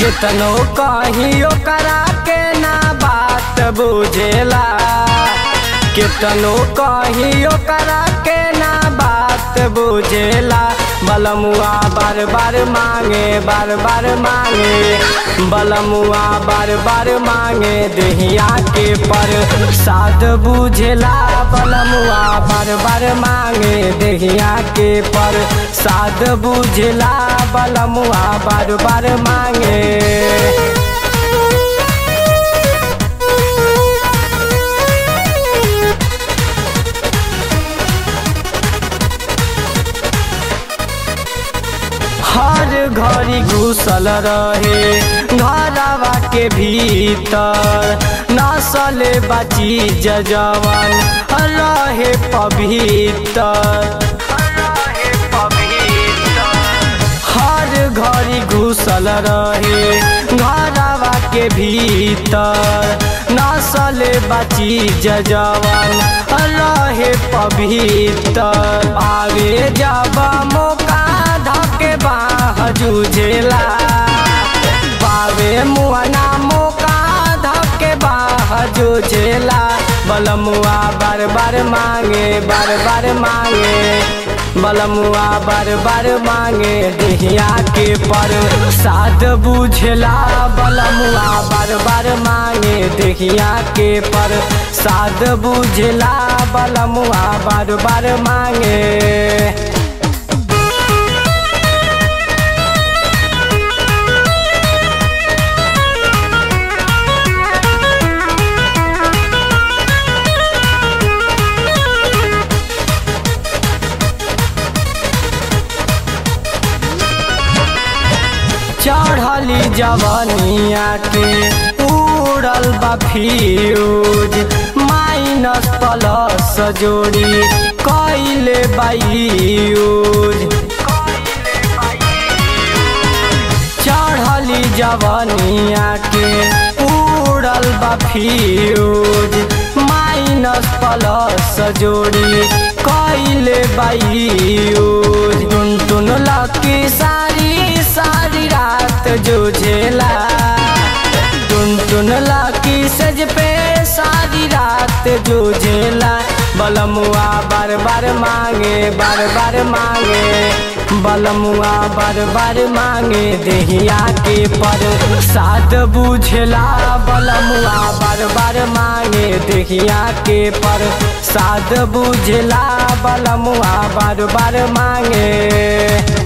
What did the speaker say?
कितनो कहियो करा के ना बात बुझेला कितनो कहियो करा के ना बात बुझेला बलमुआ बार बार मांगे बार बार मांगे बलमुआ बार बार मांगे दहिया के पर साध बुझेला बलमुआ बार बार मांगे दहिया के पर साध बुझेला बलमुआ बार बार मांगे हर घड़ी घुसल रहे घरवा के भीतर नसले बची जवन रहे पवित्र हर घड़ी घुसल रहे घरवा के भीतर नसले बची जवन रहे पवित्र आगे जब मौका धके बाह जुझेला पावे मुआना मौका धके बाह जुझेला बलमुआ बार बार मांगे बार बार मांगे बलमुआ बार बार मांगे दहिया के पर साध बुझला बलमुआ बार बार मांगे दहिया के पर साध बुझला बलमुआ बार बार मांगे चढ़ली जवनिया के उड़ल बा फ्यूज माइनस प्लस जोड़ी कैले बायूज चढ़ली जवनिया के उड़ल बा फ्यूज माइनस प्लस जोड़ी कैले बायूज टुन टुन लकी सारी सारी रात जो झेला टुन टुन लाकी सज पे सारी रात जो झेला बलमुआ बार बार मांगे बार बार मांगे बलमुआ बार बार मांगे दहिया के पर साध बुझला बलमुआ बार बार मांगे दहिया के पर साध बुझला बलमुआ बार बार मांगे